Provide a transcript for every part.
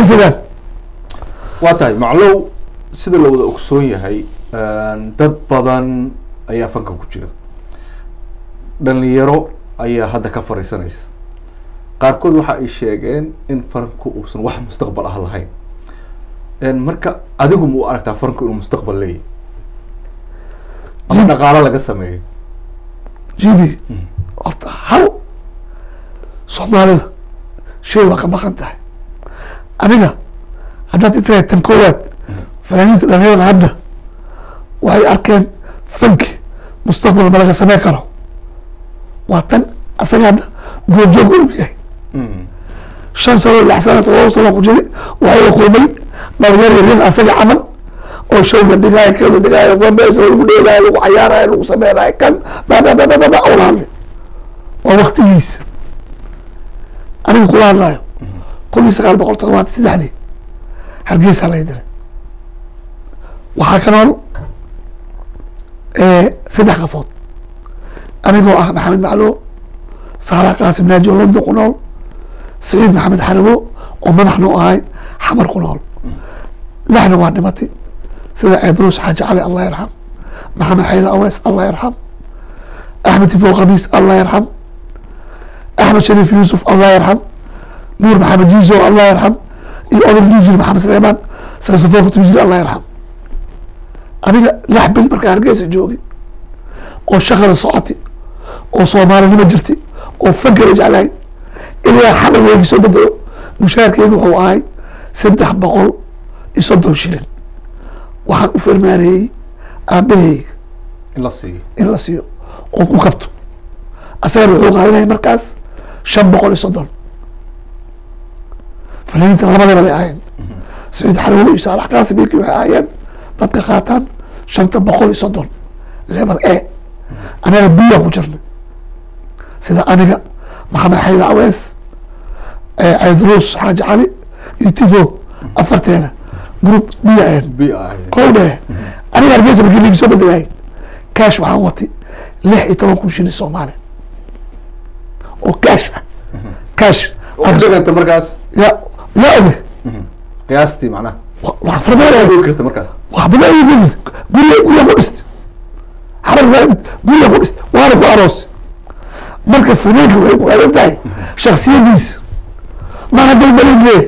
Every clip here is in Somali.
adeegsadaan waa tahay maclow sida la wada ogsoon yahay een, dad badan ayaa fanka ku jira dhalinyaro ayaa hadda ka fariisanaysa qaarkood waxa ay sheegeen in fanku uusan wax mustaqbal ah lahayn een, marka adigu ma u aragtaa fanku inuu mustaqbal leeyahy ama Jib- dhaqaalo laga sameeyo jibi horta hal soomaalida shay waa ka maqan tahay aniga haddaad itirahay tan koowaad fanaaniinta dhalinyarada hadda waxay arkeen fanki mustaqbal ma laga sameyn karo waa tan asaga hadda goobjoog u yahay shan sano lix sano todoba sano ku jiri waxay la kulmay dhalinyar yaryar asaga camal oo showga dhigaayo kala dhigaayo wambeesa lagu dheelaayo lagu cayaarayo lagu sameynayo kan bababababa oo la hadlay waa waktigiisa aniga kula hadlayo kun iyo sagaal boqol todobaatan saddexdii hargeysa laga diray waxaa ka nool saddex qafood anigoo ah maxamed maclo saara qaasim naaji oo london ku nool saciid maxamed xarabo oo madaxnu ahay xamar ku nool lixna waa dhimatay sida ceedruus xaaji cali allah yarxam maxamed xayla awees allah yarxam axmed tifo khamiis allah yarxam axmed shariif yuusuf allah yarxam nuur maxamed jiizo allah yarxam iyo oday dhiijir maxamed suleymaan saxofoon kutubijir allah yarxam aniga lix bil markaa hargeysa joogay oo shaqada socotay oo soomaalinimo jirtay oo fankara jeclahay ilaa xamal weegi soo bedelo mushaharkeyga wuxuu ahay saddex boqol iyo soddon shilin waxaan u farmaaneeyey aabaheyga in la siiyo in la siiyo oo ku kabto asagana wuxuu qaadanaya markaas shan boqol iyo soddon fanaaniinta labadaba bay ahayn saciid xarwado iyo saalax qaasim ilkii waxay ahaayeen dadka qaataan shanta boqol iyo soddon level a anaga biyaa ku jirnay sida aniga maxamed xayla awees ceydruus xaaji cali iyo tifo afarteena group biya ahayn bi ahayd kow dheh aniga hargeysa markii ligi soo bedelahay cash waxaan watay lix iyo toban kun shilin soomaali oo cash ah cash oo dhiganta markaas ya ya oge qiyaastii macnaha wax farmaanaya ogi karta markaas wax badan ayuu ku dhistay guriga guriga ku dhistay xarar raadid guriga ku dhistay waana ku aroos marka funaanka waxay ku xiran tahay shaksiyadiisa ma hadday balin leeyahay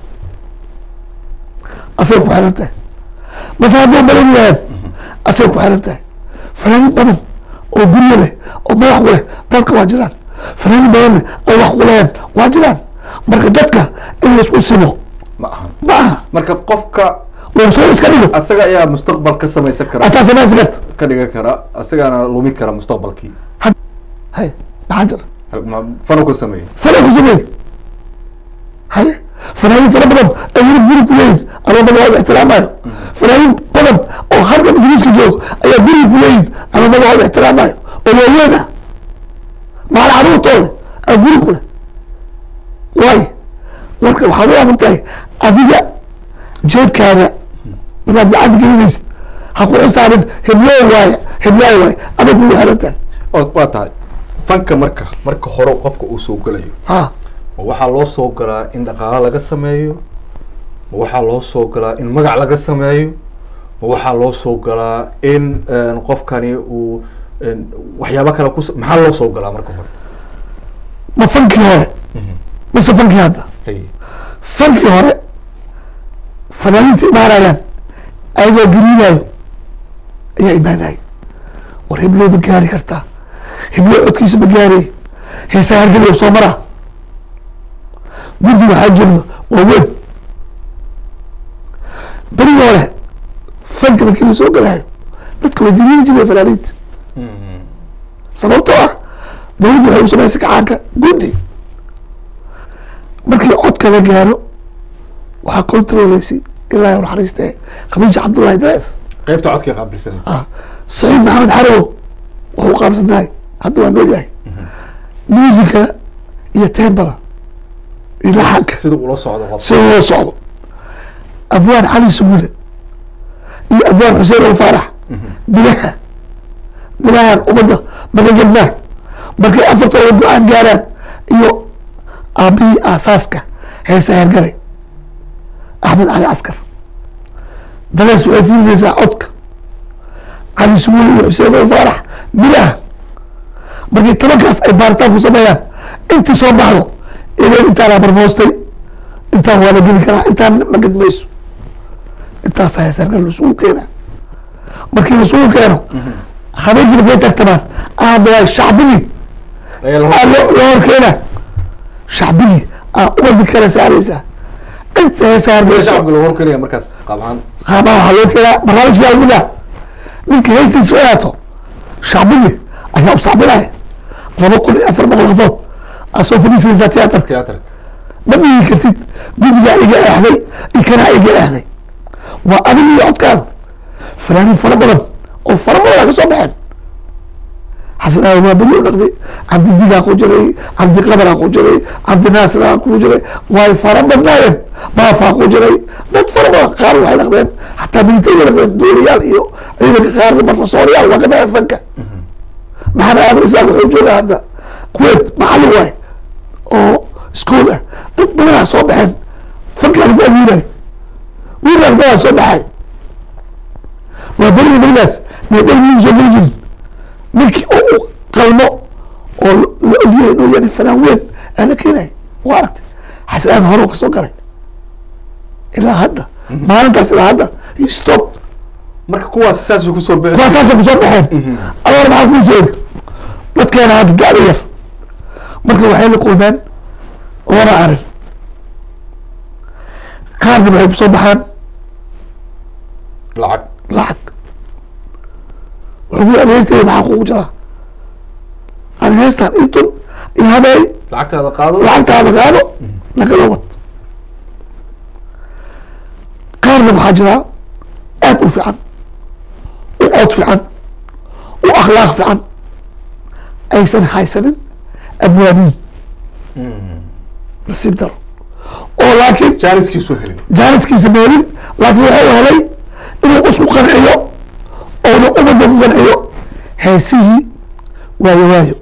asay ku xiran tahay mase hadday balin yahaan asay ku xiran tahay fanaanin badan oo guryo leh oo madax ku leh dadka waa jiraan fanaanin badan leh oo wax ku leeyaan waa jiraan marka dadka in laisku simo ma aha ma aha marka qofka waa soo iska dhigo asaga ayaa mustaqbal ka samaysan kara asaa samaysi karta ka dhigan kara asagaana lumi kara mustaqbalkii hay maxaa jira Hal- ma- fanu ka sameeyey fana ku sameey haye fanaanin fara badan ay yurub guri ku leeyihin ama magacooda ixtiraamayo fanaanin badan oo halka ingiriiska joog ayaa guriga ku leeyihin ama magacooda ixtiraamayo oo waaweyn ah maal caruurtooda aa guri ku leh waayo marka waxaad u aamin tahay adiga jeebkaada markaad gacanta gelinaysid ha ku xisaabin hibloo waaya hiblaa waaya adag kugu xiran tahay oo waa tahay fanka marka marka hore qofka uu soo gelayo ha ma waxaa loo soo galaa in dhaqaalo laga sameeyo ma waxaa loo soo galaa in magac laga sameeyo ma waxaa loo soo galaa in een, qofkani uu een, waxyaabo kale kus maxaa loo soo galaa marka hore ma fankii hore mise fankii hadda hay fankii hore fanaaniinta imaanayaan ayagoo geliinayo ayaa imaanaya war hibloo ma gaari kartaa hibloo codkiisa ma gaarey heesaa hargeliya soo maraa guddi waxaa jirdo waa weyn berigii hore fanka markii la soo galayo dadka way diliili jireen fanaaniinta sababtoo ah dawladdu waxay u samaysay kacaanka guddi markii codka la gaaro waxaa controleysay ilaahi u naxariistee khadiija cabdullahi daes qaybta codka qaabilsan ah saciid maxamed xarow wuxuu qaabsanahay hadda waa nool yahay muusica iyo teembada iyo laxanka sida ula socdo qof sida loo socdo abwaan cali suguule iyo abwaan xuseen al faarax bilaha bilahan ummadda magagelnaa markay afartooda go-aan gaaraan iyo aabihii aasaaska heesa hergalay axmed cali caskar dalees waxay fiirinaysaa codka cali suguul iyo xuseen oo faarax midaha markii tobankaas ay baaritaan ku sameeyaan intii soo baxdo inay intaana barmoostay intaan waa la geli karaa intaan ma gedmayso intaas ayaa sarkal lasugu keena markii lasugu keeno habeenkii markay tartamaan aada shacbigii ayaa la aa hor- loo loo horkeena shacbigii aa umadi kala saaraysaa inta heesaa Sida hargeyso shacabka lagu horkeenaya markaas qaab ahaan qaabaa waxaa loo keenaa barnaamijka almuda ninka heestiisa ficaato shacbigii ayaa u sacbinaya laba kun iyo afar boqol qofood aa soo fadhiisanaysaa tiyaatarka tiyaatarka ma dhihi kartid guddigaa iga eexday ikanaa iga eexday waa adig iyo codkaada fanaaniin fara badan oo fara badan aa ka soo baxeen xasan aadan waa beri u dhaqday cabdidigaa ku jiray cabdi qadaraa ku jiray cabdi naasiraa ku jiray way fara badnaayeen baafaa ku jiray dad fara badan qaar waxay dhaqdeen xataa militariga dhaqdeen duuliyaal iyo ciidanka qaarna barfasooriyaal waa ka baxeen fanka maxamed aadan isaaq wuxuu joogaa hadda kuwait macallin waay oo school ah dad badanaa soo baxeen fankaa lagu abuuray wiilaan badaa soo baxay waa beriga berigaas meedhel miyu soo geli jirin ninkii oo u qalmo oo la ogyahay inuu yahay fanaan weyn aa la keenay waa aragtay xasan aadan hore ka soo galay ilaa hadda maalintaas ilaa hadda stop marka kuwaas saasuu kusoo bixi kuwaa saasay kusoo baxeen adoor maxaa kuu sheegi dadkeena hadda da-da yar marka waxay la kulmeen laba arin qaarna waxay kusoo baxaan lacag lacag wuxuu ku yidhi heestayda maxaa kugu jiraa ani heestaan ii tun iyo habeey lacagtaada qaado lacagtaada qaado lagala wad qaarna waxaa jiraa aad u fiican u cod fiican u akhlaaq fiican aysan haysanin abwaaniin nasiib daro oo laakiin jaaniskiisu helin jaaniskiisa meelin laakiin wuxuu helay inuu isku qanciyo oona umada ku qanciyo heesihii waayo waayo